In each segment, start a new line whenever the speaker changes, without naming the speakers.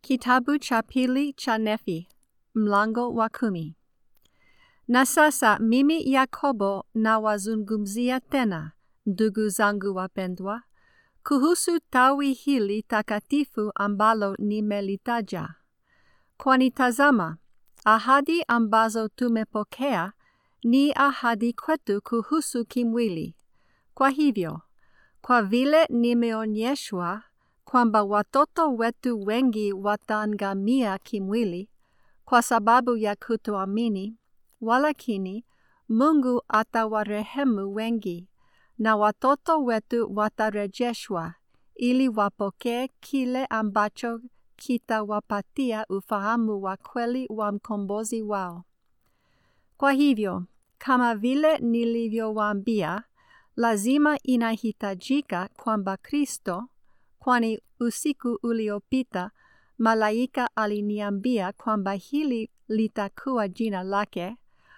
Kitabu cha pili cha Nefi, mlango wa kumi. Na sasa mimi Yakobo nawazungumzia tena, ndugu zangu wapendwa, kuhusu tawi hili takatifu ambalo nimelitaja. Kwani tazama, ahadi ambazo tumepokea ni ahadi kwetu kuhusu kimwili. Kwa hivyo, kwa vile nimeonyeshwa kwamba watoto wetu wengi wataangamia kimwili kwa sababu ya kutoamini, walakini Mungu atawarehemu wengi na watoto wetu watarejeshwa ili wapokee kile ambacho kitawapatia ufahamu wa kweli wa mkombozi wao. Kwa hivyo, kama vile nilivyowaambia, lazima inahitajika kwamba Kristo, kwani usiku uliopita malaika aliniambia kwamba hili litakuwa jina lake,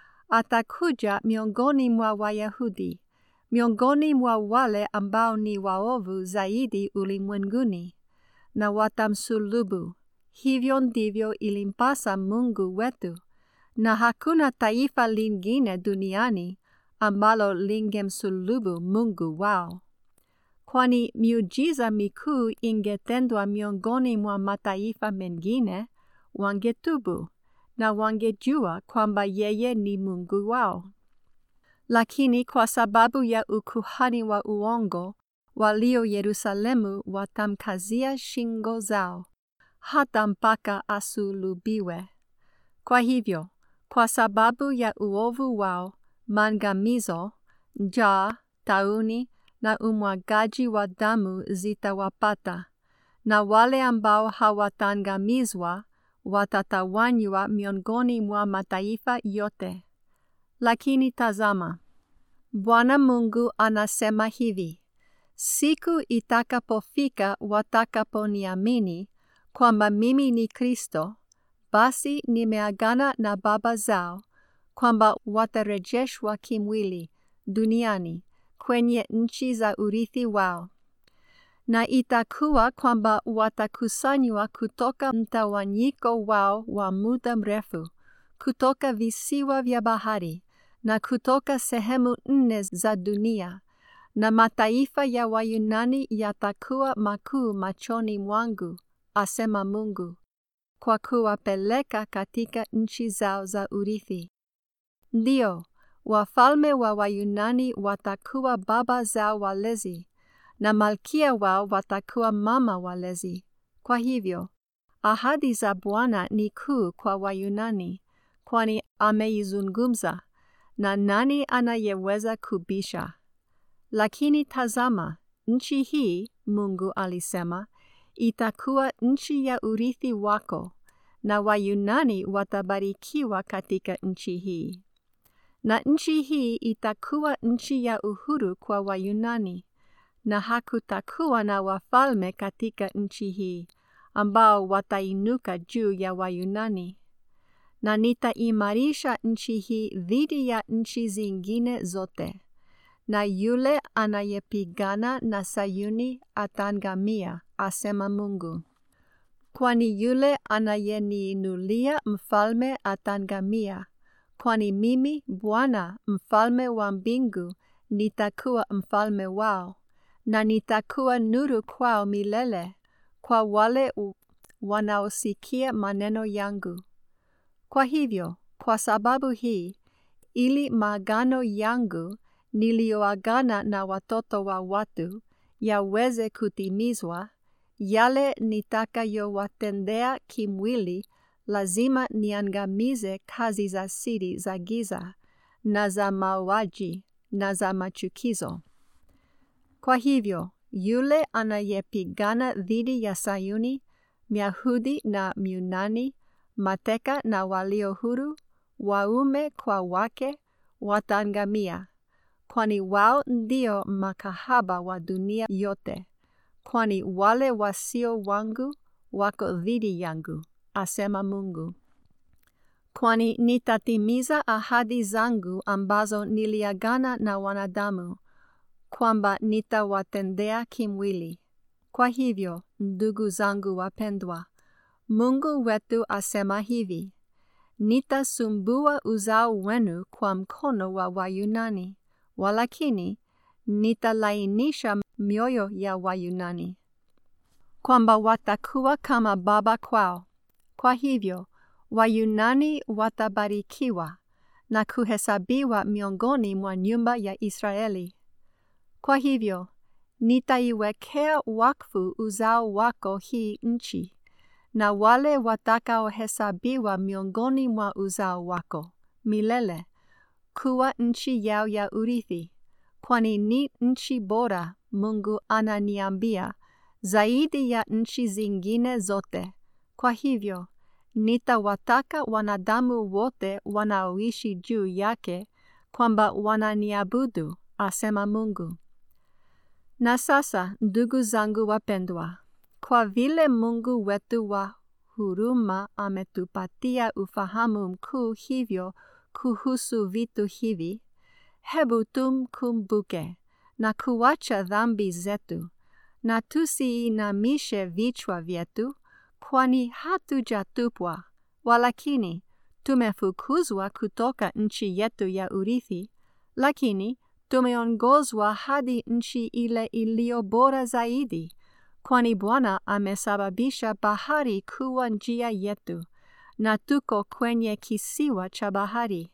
atakuja miongoni mwa Wayahudi, miongoni mwa wale ambao ni waovu zaidi ulimwenguni, na watamsulubu. Hivyo ndivyo ilimpasa Mungu wetu, na hakuna taifa lingine duniani ambalo lingemsulubu Mungu wao. Kwani miujiza mikuu ingetendwa miongoni mwa mataifa mengine, wangetubu na wangejua kwamba yeye ni Mungu wao. Lakini kwa sababu ya ukuhani wa uongo walio Yerusalemu watamkazia shingo zao hata mpaka asulubiwe. Kwa hivyo, kwa sababu ya uovu wao, maangamizo, njaa, tauni na umwagaji wa damu zitawapata, na wale ambao hawataangamizwa watatawanywa miongoni mwa mataifa yote. Lakini tazama, Bwana Mungu anasema hivi: siku itakapofika watakaponiamini kwamba mimi ni Kristo, basi nimeagana na baba zao kwamba watarejeshwa kimwili duniani kwenye nchi za urithi wao. Na itakuwa kwamba watakusanywa kutoka mtawanyiko wao wa muda mrefu, kutoka visiwa vya bahari na kutoka sehemu nne za dunia, na mataifa ya Wayunani yatakuwa makuu machoni mwangu, asema Mungu, kwa kuwapeleka katika nchi zao za urithi. Ndiyo, wafalme wa Wayunani watakuwa baba zao walezi, na malkia wao watakuwa mama walezi. Kwa hivyo, ahadi za Bwana ni kuu kwa Wayunani, kwani ameizungumza, na nani anayeweza kubisha? Lakini tazama, nchi hii, Mungu alisema, itakuwa nchi ya urithi wako, na Wayunani watabarikiwa katika nchi hii. Na nchi hii itakuwa nchi ya uhuru kwa Wayunani, na hakutakuwa na wafalme katika nchi hii ambao watainuka juu ya Wayunani. Na nitaimarisha nchi hii dhidi ya nchi zingine zote, na yule anayepigana na Sayuni ataangamia, asema Mungu. Kwani yule anayeniinulia mfalme ataangamia, kwani mimi Bwana mfalme wa mbingu nitakuwa mfalme wao, na nitakuwa nuru kwao milele, kwa wale wanaosikia maneno yangu. Kwa hivyo, kwa sababu hii, ili maagano yangu niliyoagana na watoto wa watu yaweze kutimizwa, yale nitakayowatendea kimwili lazima niangamize kazi za siri za giza na za mauaji na za machukizo. Kwa hivyo, yule anayepigana dhidi ya Sayuni, Myahudi na Myunani, mateka na walio huru, waume kwa wake, wataangamia, kwani wao ndio makahaba wa dunia yote, kwani wale wasio wangu wako dhidi yangu, asema Mungu. Kwani nitatimiza ahadi zangu ambazo niliagana na wanadamu, kwamba nitawatendea kimwili. Kwa hivyo, ndugu zangu wapendwa, Mungu wetu asema hivi: Nitasumbua uzao wenu kwa mkono wa Wayunani, walakini nitalainisha mioyo ya Wayunani, kwamba watakuwa kama baba kwao. Kwa hivyo Wayunani watabarikiwa na kuhesabiwa miongoni mwa nyumba ya Israeli. Kwa hivyo nitaiwekea wakfu uzao wako hii nchi na wale watakaohesabiwa miongoni mwa uzao wako milele kuwa nchi yao ya urithi, kwani ni nchi bora, Mungu ananiambia, zaidi ya nchi zingine zote. Kwa hivyo nitawataka wanadamu wote wanaoishi juu yake kwamba wananiabudu, asema Mungu. Na sasa, ndugu zangu wapendwa, kwa vile Mungu wetu wa huruma ametupatia ufahamu mkuu hivyo kuhusu vitu hivi, hebu tumkumbuke na kuacha dhambi zetu, na tusiinamishe vichwa vyetu, kwani hatujatupwa, walakini tumefukuzwa kutoka nchi yetu ya urithi, lakini tumeongozwa hadi nchi ile iliyo bora zaidi, kwani Bwana amesababisha bahari kuwa njia yetu, na tuko kwenye kisiwa cha bahari.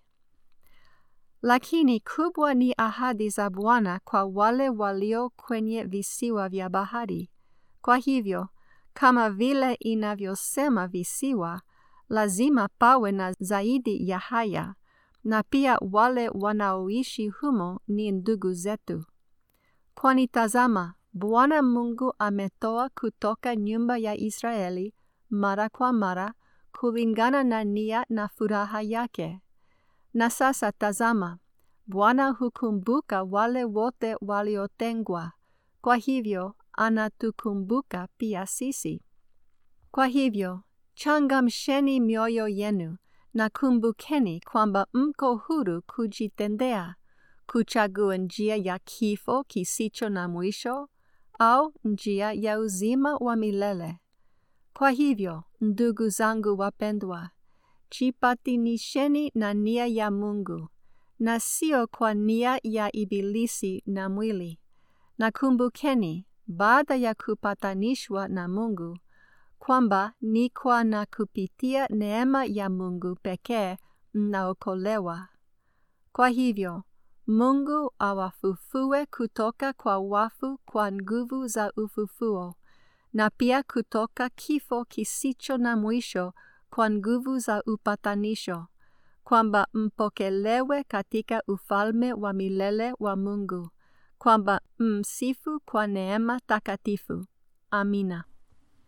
Lakini kubwa ni ahadi za Bwana kwa wale walio kwenye visiwa vya bahari. Kwa hivyo, kama vile inavyosema visiwa, lazima pawe na zaidi ya haya, na pia wale wanaoishi humo ni ndugu zetu. Kwani tazama, Bwana Mungu ametoa kutoka nyumba ya Israeli mara kwa mara kulingana na nia na furaha yake. Na sasa tazama, Bwana hukumbuka wale wote waliotengwa, kwa hivyo anatukumbuka pia sisi. Kwa hivyo, changamsheni mioyo yenu na kumbukeni kwamba mko huru kujitendea, kuchagua njia ya kifo kisicho na mwisho au njia ya uzima wa milele. Kwa hivyo, ndugu zangu wapendwa, jipatanisheni na nia ya Mungu na sio kwa nia ya Ibilisi na mwili. Na kumbukeni, baada ya kupatanishwa na Mungu, kwamba ni kwa na kupitia neema ya Mungu pekee mnaokolewa. Kwa hivyo, Mungu awafufue kutoka kwa wafu kwa nguvu za ufufuo, na pia kutoka kifo kisicho na mwisho kwa nguvu za upatanisho, kwamba mpokelewe katika ufalme wa milele wa Mungu, kwamba msifu kwa neema takatifu. Amina.